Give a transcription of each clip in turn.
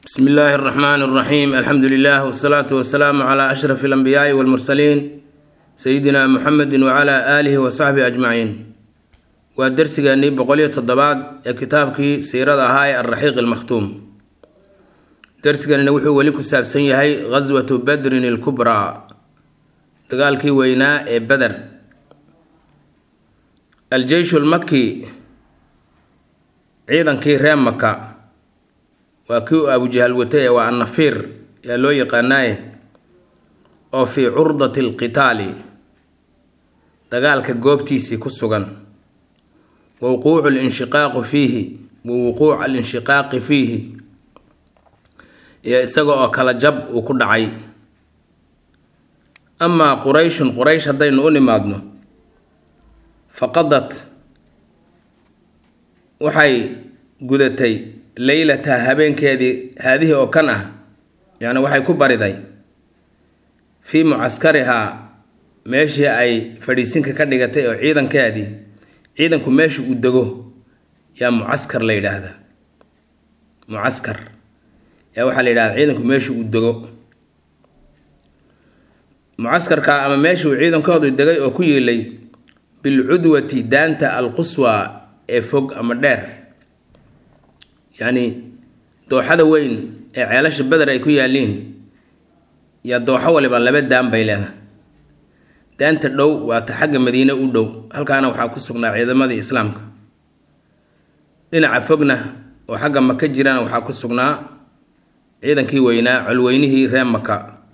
bsmi illaahi اraxmaan اraxiim alxamdu lilah wsalaatu wasalaamu cla ashraf اlanbiyaai wاlmursaliin sayidina muxamedi wcla aalihi wasaxbihi ajmaciin waa dersigeenii boqoliyo toddobaad ee kitaabkii siirada ahaa ee alraxiiq ilmakhtuum dersiganina wuxuu weli ku saabsan yahay ghaswatu badrin ilkubraa dagaalkii weynaa ee beder aljeyshu lmaki ciidankii reer maka waa kii u abujahal watay ee waa annafiir yaa loo yaqaanaaye oo fii curdati alqitaali dagaalka goobtiisii ku sugan wa wuquucu linshiqaaqi fiihi wa wuquuc alinshiqaaqi fiihi iyo isaga oo kala jab uu ku dhacay amaa qurayshun quraysh haddaynu u nimaadno faqadat waxay gudatay leylataha habeenkeedii haadihii oo kan ah yacni waxay ku bariday fii mucaskarihaa meeshii ay fadhiisinka ka dhigatay oo ciidankeedii ciidanku meesha uu dego yaa mucaskar la yidhaahdaa mucaskar yaa waxaa la yidhahdaa ciidanku meesha uu dego mucaskarka ama meeshii uu ciidankoodu degay oo ku yiilay bilcudwati daanta alquswa ee fog ama dheer yacni dooxada weyn ee ceelasha beder ay ku yaaliin yaa dooxo waliba laba daan bay leedahay daanta dhow waa ta xagga madiine u dhow halkaana waxaa ku sugnaa ciidamadii islaamka dhinaca fogna oo xagga maka jirana waxaa ku sugnaa ciidankii weynaa colweynihii reer maka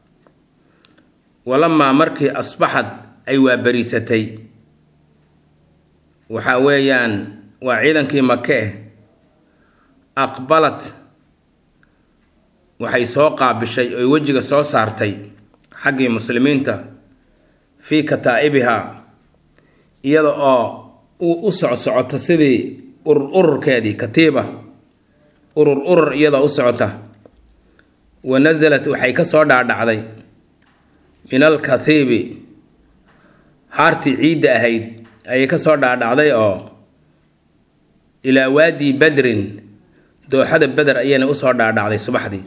walamaa markii asbaxad ay waabariisatay waxa weeyaan waa ciidankii make eh aqbalad waxay soo qaabishay oy wejiga soo saartay xaggii muslimiinta fii kataa'ibiha iyada oo u socsocota sidii urur ururkeedii katiiba urur urur iyadoo u socota wa nasalat waxay ka soo dhaadhacday min alkathiibi haartii ciidda ahayd ayay ka soo dhaadhacday oo ilaa waadi badrin dooxada beder ayayna usoo dhaadhacday subaxdii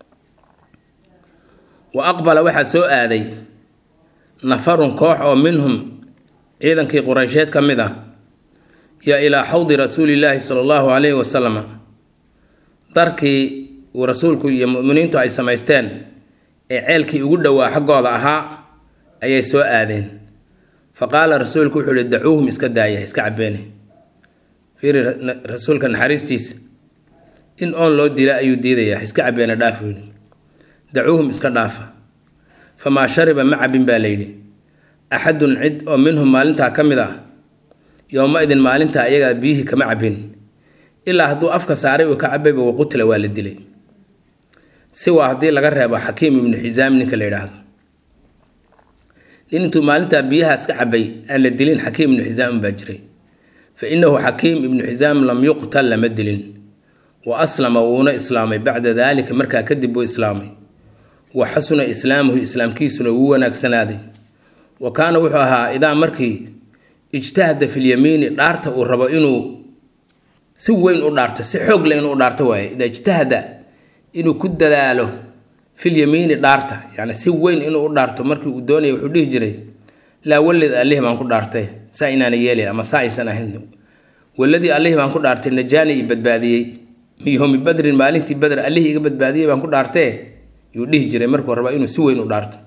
wa aqbala waxaa soo aaday nafarun koox oo minhum ciidankii qureysheed ka mid ah yaa ilaa xawdi rasuulillaahi sala allahu calayhi wasalam darkii uu rasuulku iyo muminiintu ay samaysteen ee ceelkii ugu dhowaa xaggooda ahaa ayay soo aadeen fa qaala rasuulku wuxuu ihi dacuuhum iska daaya iska cabeene fiiri rasuulka naxariistiisa in oon loo dila ayuu diidayaa iska cabeene dhaaf yidhi dacuuhum iska dhaafa famaa shariba ma cabin baa layidhi axadun cid oo minhum maalintaa ka mid ah yowma idin maalintaa ayagaa biyihii kama cabin ilaa hadduu afka saaray uu ka cabayba waqutila waa la dilay si waa haddii laga reebo xakiim ibnu xisaam ninka la yidhaahdo nin intuu maalintaa biyahaas ka cabay aan la dilin xakiim ibnu xisaam baa jiray fa innahu xakiim ibnu xisaam lam yuqtal lama dilin wa aslama wuuna islaamay bacda daalika markaa kadib buu islaamay wa xasuna islaamuhu islaamkiisuna wuu wanaagsanaaday wa kaana wuxuu ahaa idaa markii ijtahada filyamiini dhaarta uu rabo inuu si weyn u dhaarto si xoog leh inuu dhaarto waaye idaa ijtahada inuu ku dadaalo filyamiini dhaarta yacni si weyn inuu u dhaarto markii uu doonaya wuxuu dhihi jiray laa walid allih baan ku dhaartay saa inaana yeelay ama saa aysan ahayn waladii allih baan ku dhaartay najaani i badbaadiyey miyoomi badrin maalintii beder allihii iga badbaadiyey baan ku dhaartee yuu dhihi jiray markuu rabaa inuu si weyn u dhaarto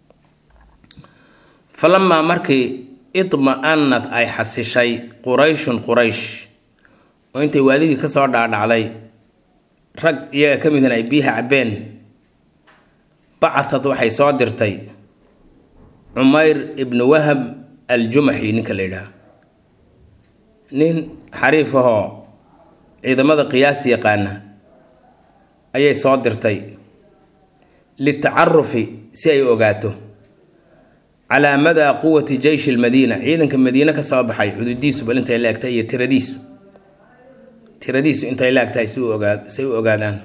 falamaa markii idma-anad ay xasishay qurayshun quraysh oo intay waadigii ka soo dhaadhacday rag iyaga ka midna ay biyaha cabbeen bacatad waxay soo dirtay cumayr ibnu wahab aljumaxi ninka la yidhaah nin xariif ahoo ciidamada qiyaas yaqaana ayay soo dirtay litacarufi si ay ogaato calaa madaa quwati jeyshi lmadiina ciidanka madiine ka soo baxay cududiisu bal intay la egtahay iyo tiradiisu tiradiisu intay la egtahay si say u ogaadaan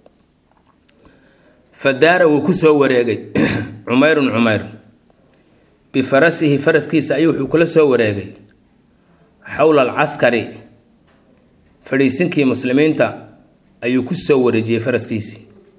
fa daara wuu ku soo wareegay cumayrun cumayr bifarasihi faraskiisa ayuu wuxuu kula soo wareegay xowla alcaskari fadhiisinkii muslimiinta ayuu ku soo wareejiyey faraskiisii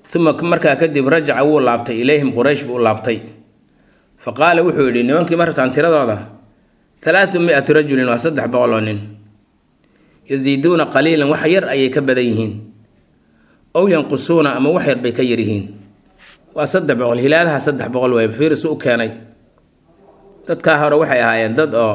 uma markaa kadib rajaca wuu laabtay ilayhim quraysh buu laabtay fa qaala wuxuu yidhi nimankii ma rabtaan tiradooda halaatu mi-ati rajulin waa saddex boqol oo nin yasiiduuna qaliilan wax yar ayay ka badan yihiin ow yanqusuuna ama wax yar bay ka yar yihiin waa saddex boqol hilaadaha saddex boqol way fiiris u keenay dadkaa hore waxay ahaayeen dad oo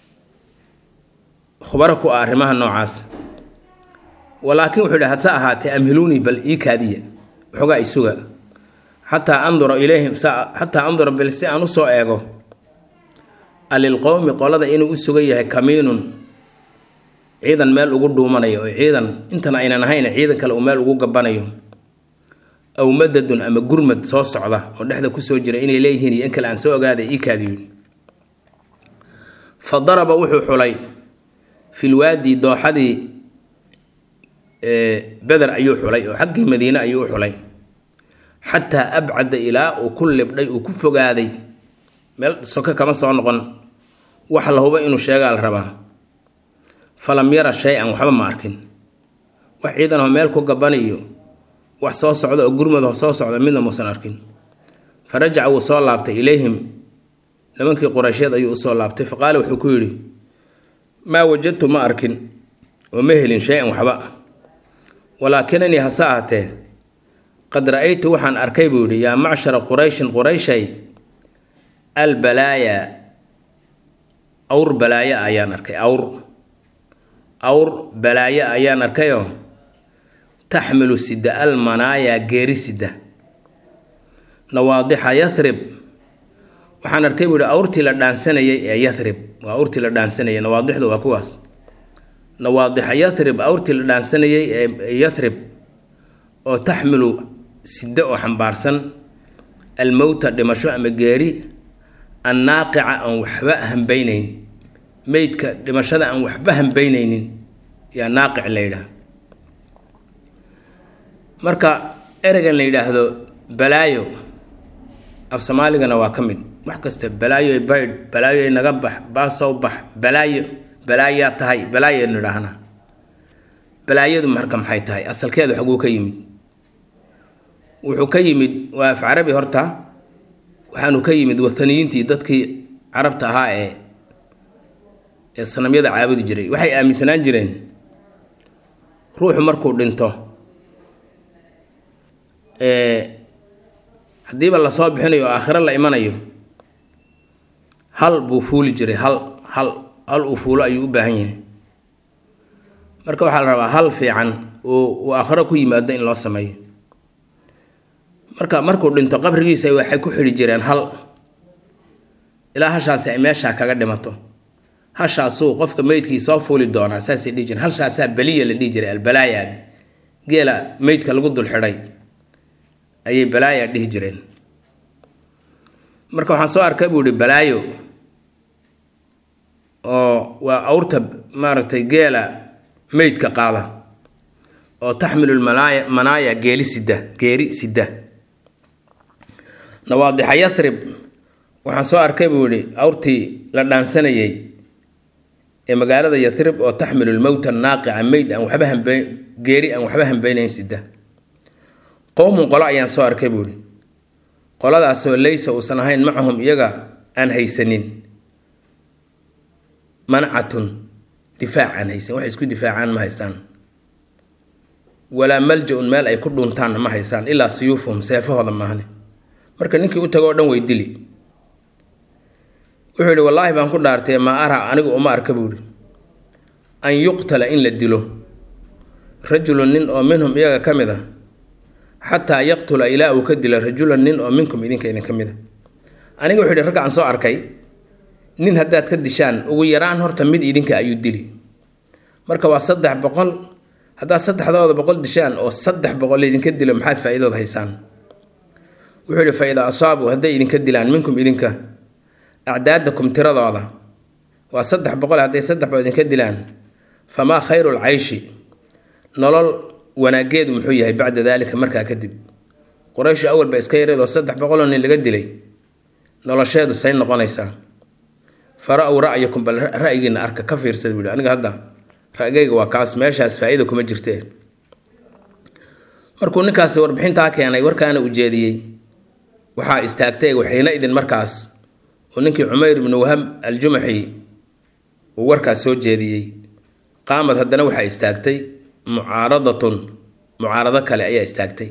khubaro ku ah arrimaha noocaas walaakin wuxuu yidhi hase ahaatee amhiluunii bal ii kaadiya waxoogaa isuga xataa andura ilayhim xataa andura bal si aan usoo eego alilqowmi qolada inuu u sugan yahay kamiinun ciidan meel ugu dhuumanayo oo ciidan intan aynan ahayn ciidan kale uu meel ugu gabanayo aw madadun ama gurmad soo socda oo dhexda kusoo jira inay leeyihiin iyo in kale aan soo ogaaday ii kaadiyo fa daraba wuxuu xulay filwaadi dooxadii beder ayuu xulay oo xaggii madiine ayuu u xulay xataa abcada ilaa uu ku libdhay uu ku fogaaday meel soke kama soo noqon wax la huba inuu sheegaa la rabaa falam yara shay-an waxba ma arkin wax ciidanoo meel ku gabaniyo wax soo socda oo gurmad soo socda midna muusan arkin fa rajaca wuu soo laabtay ilayhim nimankii quraysheed ayuu usoo laabtay fa qaala wuxuu ku yidhi maa wajadtu ma arkin oo ma helin shay-an waxba walaakinanii hase ahatee qad ra-aytu waxaan arkay buu yidhi yaa macshara qurayshin qurayshay albalaaya awr balaayo ayaan arkay awr awr balaayo ayaan arkayoo taxmilu sida almanaaya geeri sida nawaadixa yathrib waxaan arkay buu yihi awrtii la dhaansanayay ee yathrib waa awrtii la dhaansanayay nawaadixdu waa kuwaas nawaadixa yathrib awrtii la dhaansanayay ee yathrib oo taxmilu sida oo xambaarsan almowta dhimasho ama geeri annaaqica aan waxba hambeyneyn meydka dhimashada aan waxba hambeyneynin yaa naaqic la yidhaah marka ereygan la yidhaahdo balaayo af soomaaligana waa ka mid wax kasta balaayoy baydh balaayoy naga bax baasow bax balaayo balaayaa tahay balaayaynu idhaahnaa balaayadu marka maxay tahay asalkeedu xaguu ka yimid wuxuu ka yimid waa af carabi horta waxaanu ka yimid wathaniyiintii dadkii carabta ahaa ee ee sanamyada caabudi jiray waxay aaminsanaan jireen ruuxu markuu dhinto haddiiba lasoo bixinayo oo aakhiro la imanayo hal buu fuuli jiray hal hal hal uu fuulo ayuu u baahan yahay marka waxaa la rabaa hal fiican oo uu aakhiro ku yimaado in loo sameeyo marka markuu dhinto qabrigiisa waxay ku xidhi jireen hal ilaa hashaasi ay meeshaa kaga dhimato hashaasuu qofka meydkii soo fuuli doonaa saasay dhihi jireen hashaasaa beliya la dhihi jiray albalaaya geela meydka lagu dul xidhay ayay balaaya dhihi jireen marka waxaan soo arkay buu ihi balaayo oo waa awrta maaragtay geela meydka qaada oo taxmilu lmanaaya manaaya geeli sida geeri sida nawaadixa yathrib waxaan soo arkay buu yihi awrtii la dhaansanayay ee magaalada yathrib oo taxmilu lmowta naaqica meyd aan waxba hambe geeri aan waxba hambeynayn sida qowmun qolo ayaan soo arkay buu ihi qoladaasoo laysa uusan ahayn macahum iyaga aan haysanin mancatun difaac aan haysan waxay isku difaacaan ma haystaan walaa malja-un meel ay ku dhuuntaanna ma haystaan ilaa siyuufuhum seefahooda maahne marka ninkii u tago o dhan way dili wuxuu yidhi wallaahi baan ku dhaartay maa ara anigu uma arka buu ihi an yuqtala in la dilo rajulun nin oo minhum iyaga ka mid a xataa yaqtula ilaa uu ka dila rajulan nin oo minkum idinka idinka mid a aniga wuxuu yidhi ragga aan soo arkay nin haddaad ka dishaan ugu yaraan horta mid idinka ayuu dili marka waa saddex boqol haddaad saddexdooda boqol dishaan oo saddex boqol idinka dilo maxaad faa-iidood haysaan wuxuu yidhi fa idaa asaabuu hadday idinka dilaan minkum idinka acdaadakum tiradooda waa saddex boqol hadday saddex boqol idinka dilaan famaa khayru lcayshi nolol wanaageedu muxuu yahay bacda daalika markaa kadib qurayshu awal ba iska yareed oo saddex boqoloo nin laga dilay nolosheedu say noqonaysaa fara-w ra'yakum bal ra'yigiina arka ka fiirsad buuhi aniga hadda ra'gayga waa kaas meeshaas faa-ida kuma jirtee markuu ninkaasi warbixintaa keenay warkaana u jeediyey waxaa istaagtay waxayna idin markaas oo ninkii cumayr ibnu wahab aljumaxi uu warkaas soo jeediyey qaamad haddana waxaa istaagtay mucaaradatun mucaarado kale ayaa istaagtay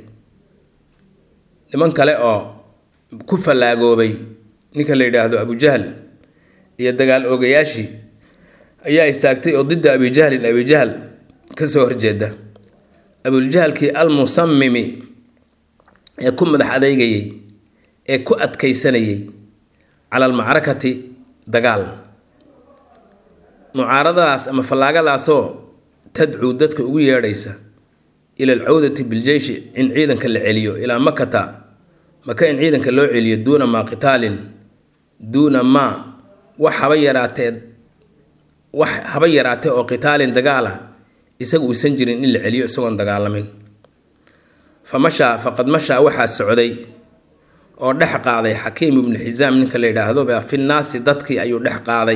niman kale oo ku fallaagoobay ninka la yidhaahdo abujahl iyo dagaal oogayaashii ayaa istaagtay oo didda abijahlin abijahl ka soo horjeeda abuljahlkii almusamimi ee ku madax adeygayay ee ku adkaysanayay cala almacrakati dagaal mucaaradadaas ama fallaagadaasoo tadcuu dadka ugu yeedhaysa ila alcawdati biljeyshi in ciidanka la celiyo ilaa makata maka in ciidanka loo celiyo duuna maa qitaalin duuna maa wax haba yaraatee wax haba yaraatee oo qitaalin dagaal ah isaga uusan jirin in la celiyo isagoon dagaalamin fa mashaa faqad mashaa waxaa socday oo dhex qaaday xakiim ibnu xisaam ninka la yidhaahdo baa fi nnaasi dadkii ayuu dhex qaaday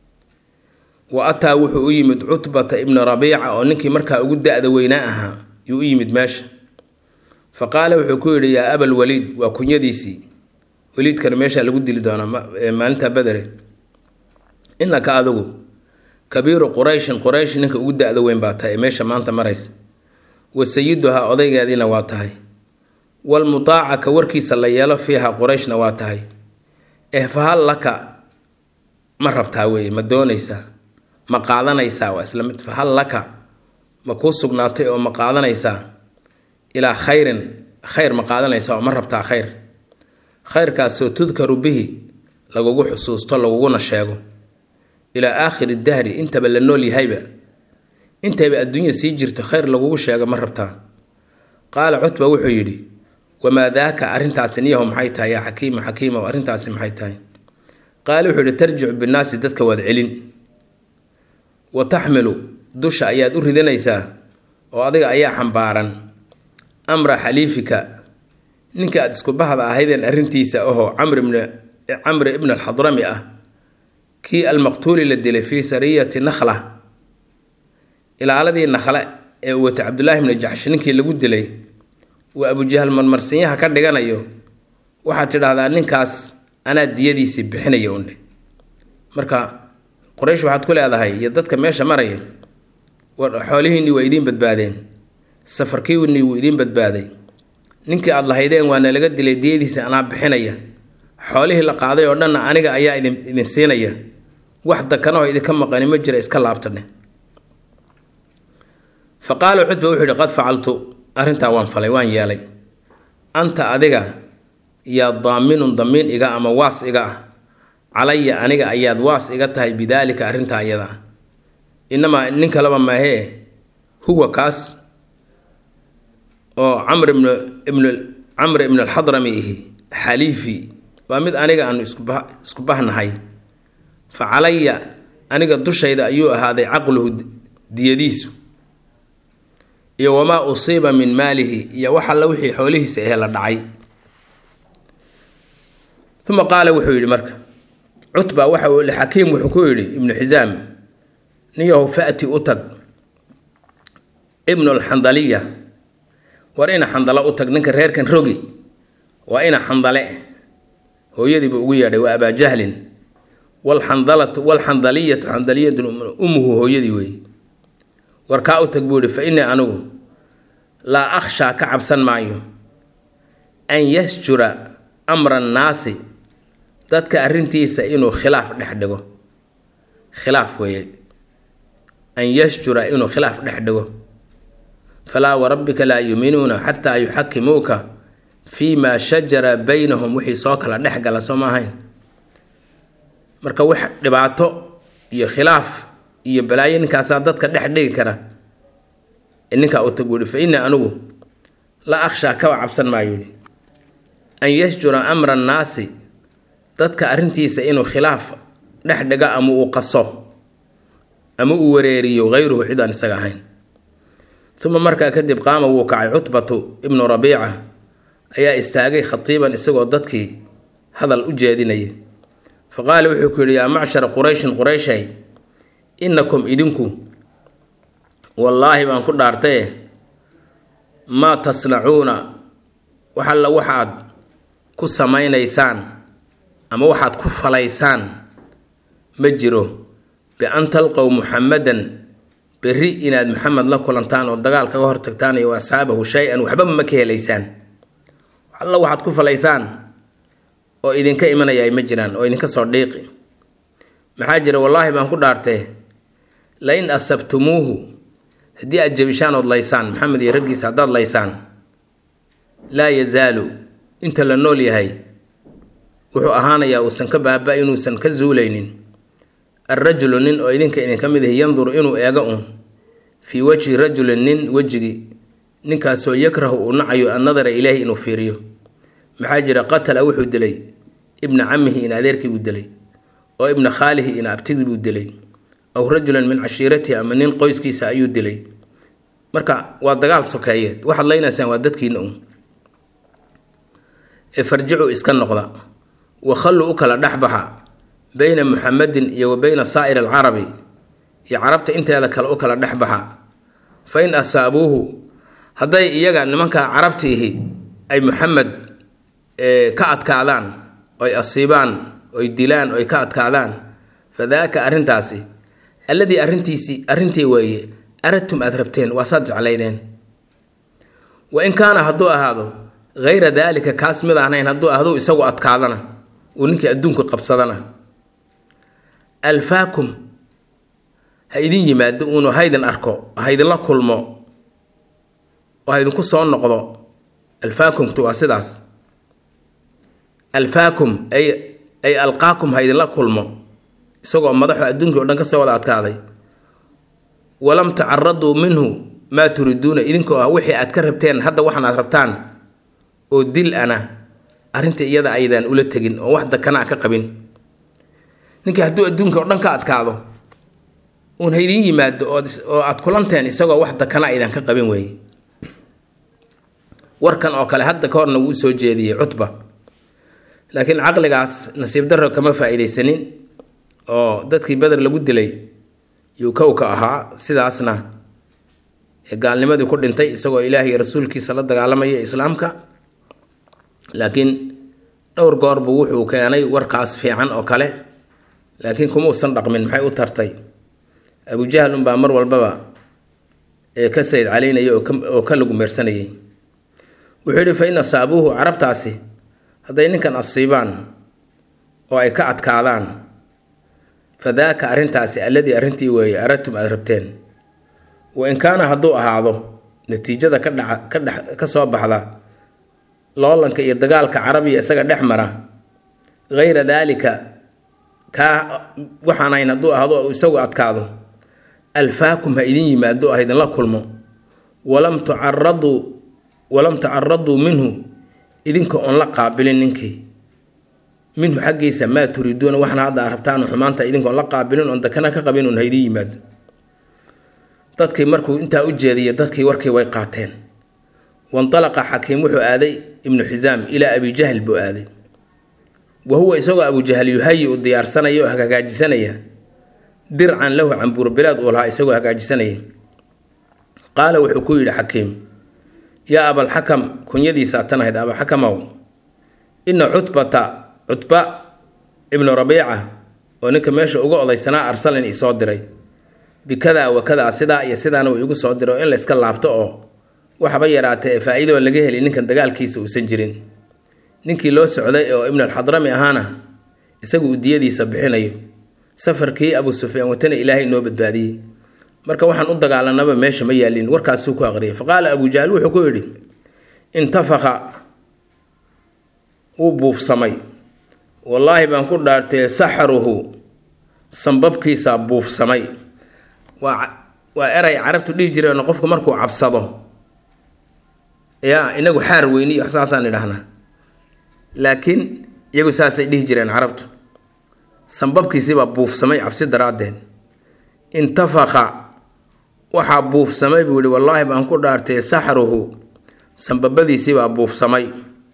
wa ataa wuxuu u yimid cutbata ibna rabiica oo ninkii markaa ugu da-da weynaa ahaa yuu u yimid meesha fa qaala wuxuu ku yidhi yaa abal waliid waa kunyadiisii waliidkana meeshaa lagu dili doonaa maalinta badere innaka adigu kabiiru qurayshin quraysh ninka ugu da-da weyn baa tahay ee meesha maanta maraysa wa sayiduhaa odaygeediina waa tahay walmutaaca ka warkiisa la yeelo fiiha qurayshna waa tahay eh fahal laka ma rabtaa weeye ma doonaysaa ma qaadanaysaa waa isla mid fahal laka ma kuu sugnaatay oo ma qaadanaysaa ilaa khayrin khayr ma qaadanaysaa oo ma rabtaa khayr khayrkaasoo tudkaru bihi lagugu xusuusto laguguna sheego ilaa aakhiri dahri intaba la nool yahayba intayba adduunya sii jirto khayr lagugu sheego ma rabtaa qaala cutba wuxuu yidhi wamaa daaka arrintaasi niyaho maxay tahay yaa xakiima xakiimow arrintaasi maxay tahay qaala wuxuu yidhi tarjicu binnaasi dadka waad celin wa taxmilu dusha ayaad u ridanaysaa oo adiga ayaa xambaaran amra xaliifika ninka aad isku bahda ahaydeen arrintiisa ahoo camri ibn alxadrami ah kii almaqtuuli la dilay fii sariyati nakhla ilaaladii nakhle ee uu watay cabdulaahi bni jaxshi ninkii lagu dilay uu abujahal marmarsinyaha ka dhiganayo waxaad tidhaahdaa ninkaas anaa diyadiisii bixinaya undhe marka quraysh waxaad ku leedahay iyo dadka meesha maraya xoolihiinnii waa idiin badbaadeen safarkiinnii wuu idiin badbaaday ninkii aad lahaydeen waa nalaga dilay diyadiisa anaa bixinaya xoolihii la qaaday oo dhanna aniga ayaa idin idin siinaya wax dakanahoo idinka maqani ma jira iska laabtane fa qaala cutba wuxuu yihi qad facaltu arrintaa waan falay waan yeelay anta adiga yaa daaminun damiin iga ama waas iga ah calaya aniga ayaad waas iga tahay bidaalika arrintaa iyada ah inamaa nin kaleba maahee huwa kaas oo camr ibn ibn camr ibn alxadrami ihi xaliifi waa mid aniga aanu iskuba isku bahnahay fa calaya aniga dushayda ayuu ahaaday caqluhu diyadiisu iyo wamaa usiiba min maalihi iyo wax alla wixii xoolihiisa ahee la dhacay uma qaala wuxuu yidhi marka cutba waxa uu xakiim wuxuu ku yidhi ibnu xisaam niyahu fa'ti u tag ibnu alxandaliya war ina xandalo u tag ninka reerkan rogi waa ina xandale hooyadiibu ugu yeedhay waa abaajahlin walxandalatu walxandaliyatu xandaliyatu ummuhu hooyadii weeye war kaa u tag buu yihi fa innii anigu laa akhshaa ka cabsan maayo an yasjura amra annaasi dadka arrintiisa inuu khilaaf dhex dhigo khilaaf weeye an yasjura inuu khilaaf dhex dhigo falaa warabbika laa yuuminuuna xataa yuxakimuuka fii maa shajara baynahum wixii soo kala dhex gala soo ma ahayn marka wax dhibaato iyo khilaaf iyo balaayo ninkaasaa dadka dhex dhigi kara ninkaa u tag buuhi fa innii anigu la akhshaa kaba cabsan maayo yidhi an yasjura amra annaasi dadka arrintiisa inuu khilaaf dhex dhiga ama uu qaso ama uu wareeriyo hayruhu cid aan isaga ahayn uma markaa kadib qaama wuu kacay cutbatu ibnu rabiica ayaa istaagay khatiiban isagoo dadkii hadal u jeedinaya fa qaala wuxuu ku yidhi yaa macshara qurayshin qurayshay innakum idinku wallaahi baan ku dhaartaye maa tasnacuuna wax alla waxaad ku samaynaysaan ama waxaad ku falaysaan ma jiro bi-an talqow muxamadan berri inaad maxamed la kulantaan oo dagaal kaga hortagtaan iyo asxaabahu shay-an waxbaba ma ka helaysaan wax alla waxaad ku falaysaan oo idinka imanaya ma jiraan oo idinka soo dhiiqi maxaa jira wallaahi baan ku dhaartee lain asabtumuuhu haddii aad jabishaan ood laysaan maxamed iyo raggiisa haddaad laysaan laa yazaalu inta la nool yahay wuxuu ahaanayaa uusan ka baaba inuusan ka zuulaynin alrajulu nin oo idinka idinka mid ahi yanduru inuu eego uun fii wajhi rajulin nin wejigii ninkaasoo yakrahu uu nacayo annadara ilaahi inuu fiiriyo maxaa jira qatala wuxuu dilay ibna camihi in adeerkii buu dilay oo ibna khaalihi in abtigii buu dilay aw rajulan min cashiiratihi ama nin qoyskiisa ayuu dilay marka waa dagaal sokeeyeed waxaad leynaysaan waa dadkiina uun ee farjicu iska noqda wakhallu u kala dhexbaxa beyna muxamedin iyo wa beyna saa'ir alcarabi iyo carabta inteeda kale u kala dhexbaxa fa in asaabuuhu hadday iyaga nimanka carabtiihi ay muxamed ka adkaadaan oy asiibaan oy dilaan oy ka adkaadaan fadaaka arrintaasi alladii arrintiisii arrintii weeye aradtum aad rabteen waa saad jeclaydeen wa in kaana hadduu ahaado hayra daalika kaas mid ahnayn hadduu ahduu isagu adkaadana uu ninkii adduunka qabsadana alfaakum ha idin yimaado uunu haydin arko ha idinla kulmo oo ha idinku soo noqdo alfaakumtu waa sidaas alfaakum ay ay alqaakum ha idinla kulmo isagoo madaxu adduunkii o dhan ka soo wada adkaaday walam tacaraduu minhu maa turiduuna idinkoo ah wixii aad ka rabteen hadda waxan aad rabtaan oo dil ana arrinta iyada aydaan ula tegin oo wax dakana ka qabin ninkii hadduu adduunka o dhan ka adkaado uun ha idiin yimaado oo aad kulanteen isagoo wax dakana aydan ka qabin weeye warkan oo kale hadda ka horna wuu soo jeediyey cutba laakiin caqligaas nasiib darro kama faa-iideysanin oo dadkii beder lagu dilay yuu kowka ahaa sidaasna gaalnimadii ku dhintay isagoo ilaah iyo rasuulkiisa la dagaalamaya islaamka laakiin dhowr goorbu wuxuu keenay warkaas fiican oo kale laakiin kuma usan dhaqmin maxay u tartay abujahl unbaa mar walbaba ee ka sayd calaynaya oo ka lagu meersanayay wuxuu yidhi fa in asaabuuhu carabtaasi hadday ninkan asiibaan oo ay ka adkaadaan fa daaka arrintaasi alladii arrintii weeye aradtum aad rabteen wa in kaana hadduu ahaado natiijada ka dhaca ka dhex ka soo baxda loolanka iyo dagaalka carabiya isaga dhex mara hayra daalika kaa waxaan ahayn hadduu ahaado isagu adkaado alfaakum ha idin yimaado ha idinla kulmo walam tucaraduu walam tacaraduu minhu idinka oon la qaabilin ninkii minhu xaggiisa maa turiiduuna waxna hadda aad rabtaan xumaanta idinkaoon la qaabilin oon dakana ka qabin oon ha idin yimaado dadkii markuu intaa u jeediya dadkii warkii way qaateen wandalaqa xakiim wuxuu aaday ibnu xisaam ilaa abijahl buu aaday wa huwa isagoo abujahl yuhayi u diyaarsanaya oo hagaajisanaya dircan lahu cambuurbilaad uu lahaa isagoo hagaajisanaya qaala wuxuu ku yidhi xakiim yaa abalxakam kunyadiisaa tan ahayd abalxakamow ina cutbata cutba ibnu rabiica oo ninka meesha uga odaysanaa arsalin isoo diray bikadaa wa kadaa sidaa iyo sidaana uu igu soo diray oo in la iska laabto oo waxba yaraatee ee faa-iidoo laga heli ninkan dagaalkiisa uusan jirin ninkii loo socday oo ibn alxadrami ahaana isagu uu diyadiisa bixinayo safarkii abu sufyaan watana ilaahay noo badbaadiyey marka waxaan u dagaalanaba meesha ma yaalin warkaasuu ku aqriyay faqaala abu jahl wuxuu ku yidhi intafaka wuu buufsamay wallaahi baan ku dhaartee saxruhu sambabkiisaa buufsamay waa waa eray carabtu dhihi jireen qofku markuu cabsado yaa inagu xaar weyni wax saasaan idhahnaa laakiin iyagu saasay dhihi jireen carabtu sambabkiisiibaa buufsamay cabsi daraaddeed intafaka waxaa buufsamay buu yihi wallaahi baan ku dhaartay saxruhu sambabadiisiibaa buufsamay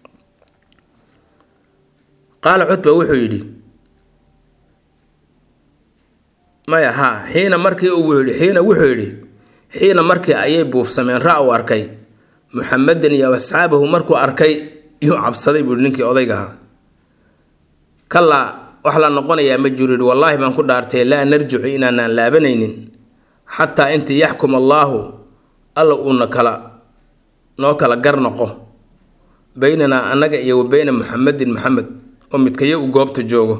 qaala cutba wuxuu yidhi maya haa xiina markii uu yidhi xiina wuxuu yidhi xiina markii ayay buufsameen ra u arkay muxamedan iyo asxaabahu markuu arkay yuu cabsaday buuhi ninkii odayga ahaa kalaa wax la noqonayaa ma jiro yihi wallaahi baan ku dhaartay laa narjicu inaanaan laabanaynin xataa intii yaxkum allaahu alla uuna kala noo kala gar noqo beynanaa annaga iyo wa beyna muxamedin maxamed oo midkayo u goobta joogo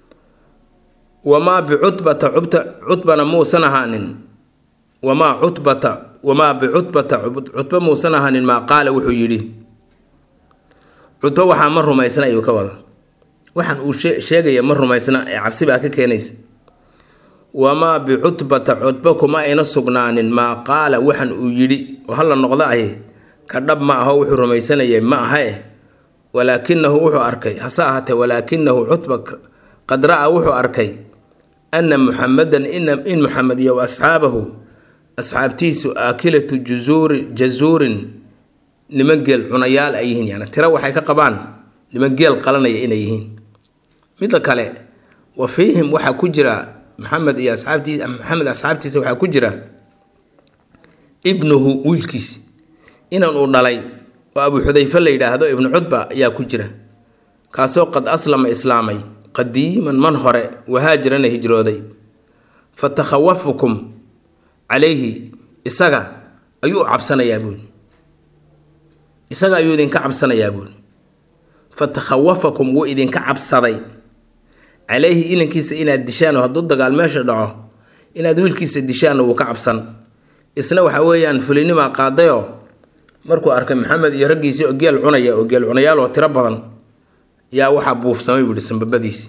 wamaa bicutbata cubta cutbana muusan ahaanin wamaa cutbata wamaa bicutbata cutba muusan ahaanin maa qaala wuxuu yidhi cutbo waxaa ma rumaysna ayuu ka wada waxaan uu sheegaya ma rumaysna ee cabsi baa ka keenaysa wamaa bicutbata cutba kuma ayna sugnaanin maa qaala waxan uu yidhi oo hala noqda ahi ka dhab ma aho wuxuu rumaysanayay ma aha eh walaakinahu wuxuu arkay hase ahaatee walaakinahu cutba qad ra-a wuxuu arkay ana muxamedan in muxamed iyo asxaabahu asxaabtiisu aakilatu juzuuri jazuurin niman geel cunayaal ay yihiin yani tiro waxay ka qabaan niman geel qalanaya inay yihiin midda kale wa fiihim waxaa ku jira maxamed iyo asxaabtiisa maxamed asxaabtiisa waxaa ku jira ibnuhu wiilkiis inan uu dhalay oo abu xudayfe la yidhaahdo ibnu cudba ayaa ku jira kaasoo qad aslama islaamay qadiiman man hore wahaajirana hijrooday fa takhawafukum calayhi isaga ayuu cabsanayaa buuli isaga ayuu idinka cabsanayaa buuli fa takhawafakum wuu idinka cabsaday calayhi inankiisa inaad dishaan oo hadduu dagaal meesha dhaco inaad wiilkiisa dishaanna wuu ka cabsan isna waxa weeyaan fulinimaa qaadayoo markuu arkay maxamed iyo raggiisii oo geel cunaya oo geel cunayaal oo tiro badan yaa waxaa buufsamay buu ihi sambabadiisi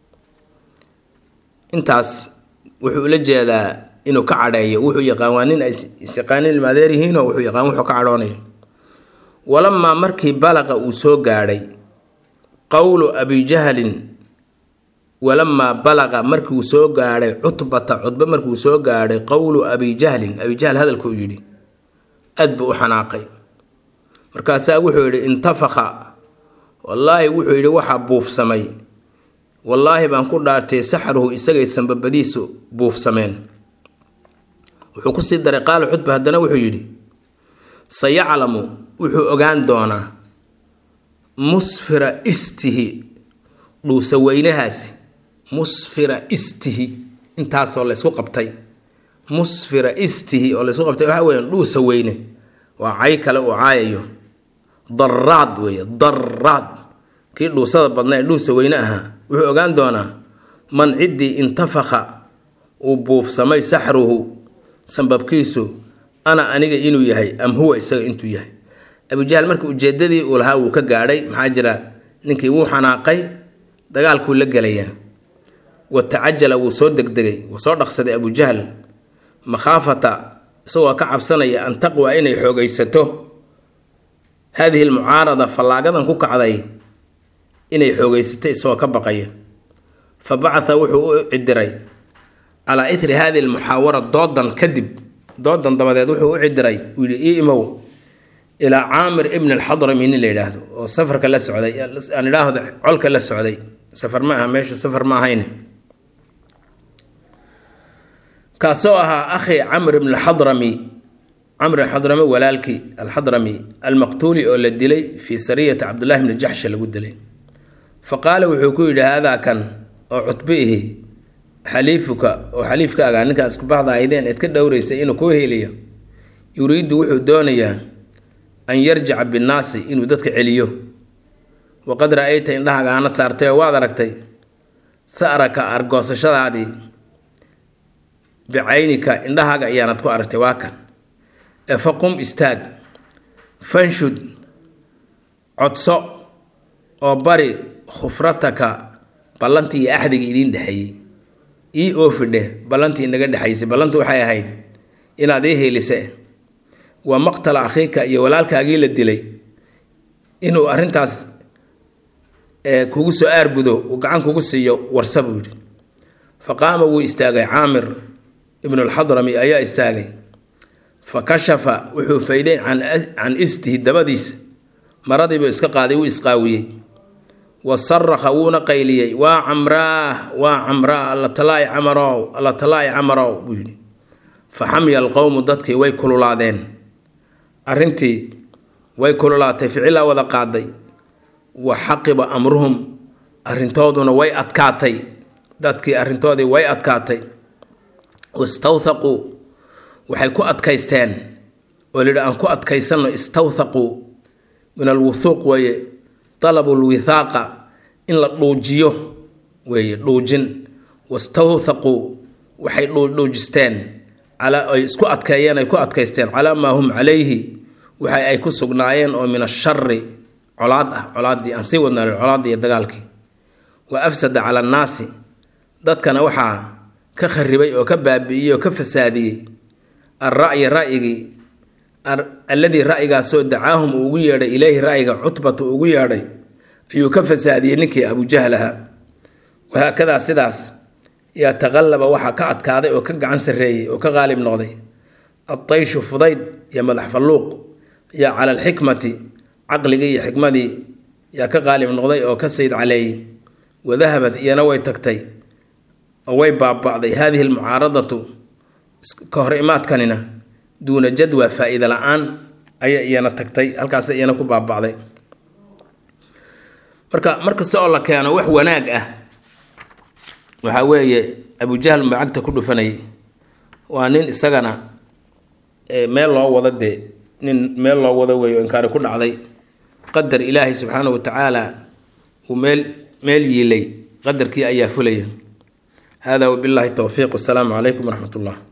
intaas wuxuu ula jeedaa inuu ka cadheeyo wuxuu yaqaan waa nin ay isyaqaanin ilmaadeer yihiinoo wuxuu yaqaan wuxuu ka cadhoonayo walamaa markii balaqa uu soo gaadhay qowlu abijahlin walamaa balaqa markii uu soo gaadhay cutbata cudbe markiuu soo gaadhay qowlu abijahlin abijahl hadalkuu yidhi aad buu u xanaaqay markaasaa wuxuu yidhi intafaka wallaahi wuxuu yidhi waxaa buufsamay wallaahi baan ku dhaartay saxruhu isagay sanbabadiisu buufsameen wuxuu kusii daray qaala cudba haddana wuxuu yidhi sayaclamu wuxuu ogaan doonaa musfira istihi dhuusa weynahaasi musfira istihi intaasoo laysku qabtay musfira istihi oo laysku qabtay waxaa weeyaan dhuusa weyne waa cay kale uu caayayo daraad weeye daraad kii dhuusada badna ee dhuusa weyne ahaa wuxuu ogaan doonaa man ciddii intafaka uu buufsamay saxruhu sanbabkiisu ana aniga inuu yahay am huwa isaga intuu yahay abujahl marka ujeedadii uu lahaa wuu ka gaadhay maxaa jira ninkii wuu xanaaqay dagaalkuu la gelayaa wa tacajala wuu soo degdegay wuu soo dhaqsaday abujahl makhaafata isagoo ka cabsanaya an taqwa inay xoogaysato haadihi almucaarada fallaagadan ku kacday inay xoogaysato isagoo ka baqaya fa bacatha wuxuu u cidiray calaa ithri hadihi almuxaawara doodan kadib doodan dabadeed wuxuu u cidiray uu yidhi ii imow ilaa caamir ibn alxadrami nin la yidhaahdo oo safarka la socday aan idhaahdo colka la socday safar ma aha meeshu safar ma ahayn kaasoo ahaa akhi camr ibn alxadrami camr alxadrami walaalkii alxadrami almaqtuuli oo la dilay fii sariyati cabdullahi bni jaxsha lagu dilay fa qaala wuxuu ku yidhi haadaa kan oo cutbi ihi xaliifuka oo xaliifkaaga ninkaa isku baxda aydeen eed ka dhowraysay inuu kuu heliyo yuriidu wuxuu doonayaa an yarjica binnaasi inuu dadka celiyo waqad ra-ayta indhahaaga aanad saartay oo waad aragtay tharaka argoosashadaadii bicaynika indhahaaga ayaanad ku aragtay waa kan ee faqum istaag fanshud codso oo bari khufrataka ballantii iyo axdigii idiin dhexeeyey ii oofidhe ballantii inaga dhexaysay ballantu waxay ahayd inaad ii heelise waa maqtala akhiika iyo walaalkaagii la dilay inuu arrintaas kugu soo aargudo uu gacan kugu siiyo warsa buu yidhi fa qaama wuu istaagay caamir ibnu alxadrami ayaa istaagay fa kashafa wuxuu fayday can istihi dabadiisa maradiibuu iska qaaday wuu isqaawiyey wa sarakha wuuna qayliyey waa camraah waa camraa alla talaay camarow alla talaay camarow buu yidhi fa xamiya alqowmu dadkii way kululaadeen arrintii way kululaatay ficilaa wada qaaday wa xaqiba amruhum arrintooduna way adkaatay dadkii arrintoodii way adkaatay wastawthaquu waxay ku adkaysteen oo layidhi aan ku adkaysanno istawthaquu min alwuthuuq weeye talabu lwithaaqa in la dhuujiyo weeye dhuujin wastawthaquu waxay dhuujisteen calaa ay isku adkeeyeen ay ku adkaysteen calaa maa hum calayhi waxa ay ku sugnaayeen oo min ashari colaad ah colaaddii aan sii wadnaa colaaddii iyo dagaalkii wa afsada cala annaasi dadkana waxaa ka kharibay oo ka baabi'iyey oo ka fasaadiyey alra'yi ra'yigii alladii ra'yigaasoo dacaahum uu ugu yeedhay ileyhi ra'yiga cutbatu ugu yeedhay ayuu ka fasaadiyey ninkii abujahl ahaa wahaakadaa sidaas yaa taqallaba waxaa ka adkaaday oo ka gacan sarreeyey oo ka qaalib noqday adtayshu fudayd iyo madax falluuq yaa cala alxikmati caqligii iyo xikmadii yaa ka qaalib noqday oo ka sayd caleeyey wadahabad iyana way tagtay oo way baaba'day haadihi almucaaradatu ka hor imaadkanina duuna jadwa faa-iida la-aan ayay iyana tagtay halkaas iyana ku baaba'day marka mar kasta oo la keeno wax wanaag ah waxaa weeye abujahl macagta ku dhufanayay waa nin isagana meel loo wado dee nin meel loo wado weeyo inkaari ku dhacday qadar ilaahay subxaanahu watacaala uu meel meel yiilay qadarkii ayaa fulaya hada wabillahi towfiiq wasalaamu calaykum waraxmat ullah